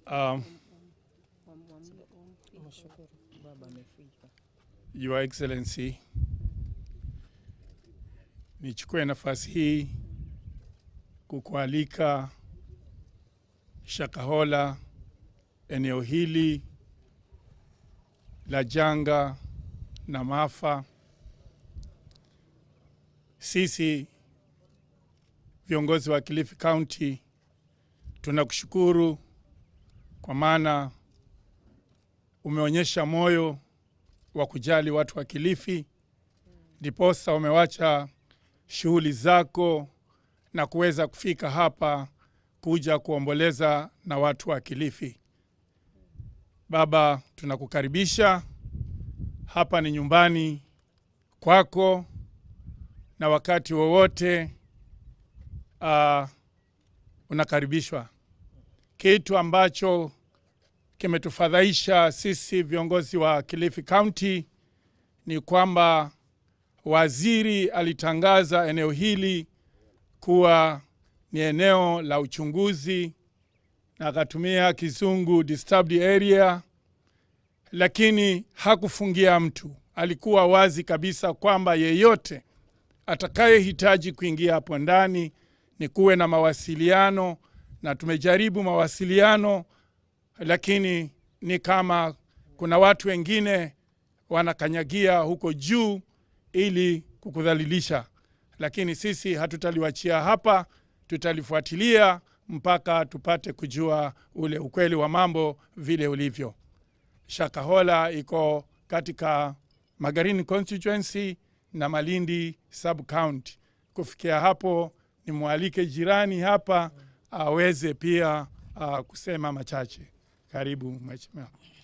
Um, Mshukuru baba amefika. Your Excellency, nichukue nafasi hii kukualika Shakahola, eneo hili la janga na maafa. Sisi viongozi wa Kilifi County tunakushukuru kwa maana umeonyesha moyo wa kujali watu wa Kilifi, ndiposa umewacha shughuli zako na kuweza kufika hapa kuja kuomboleza na watu wa Kilifi. Baba, tunakukaribisha hapa, ni nyumbani kwako, na wakati wowote uh, unakaribishwa. Kitu ambacho kimetufadhaisha sisi viongozi wa Kilifi County ni kwamba waziri alitangaza eneo hili kuwa ni eneo la uchunguzi na akatumia kizungu disturbed area, lakini hakufungia mtu. Alikuwa wazi kabisa kwamba yeyote atakayehitaji kuingia hapo ndani ni kuwe na mawasiliano, na tumejaribu mawasiliano lakini ni kama kuna watu wengine wanakanyagia huko juu ili kukudhalilisha, lakini sisi hatutaliwachia hapa, tutalifuatilia mpaka tupate kujua ule ukweli wa mambo vile ulivyo. Shakahola iko katika Magarini constituency na Malindi sub county. Kufikia hapo, nimwalike jirani hapa aweze pia uh, kusema machache. Karibu mheshimiwa.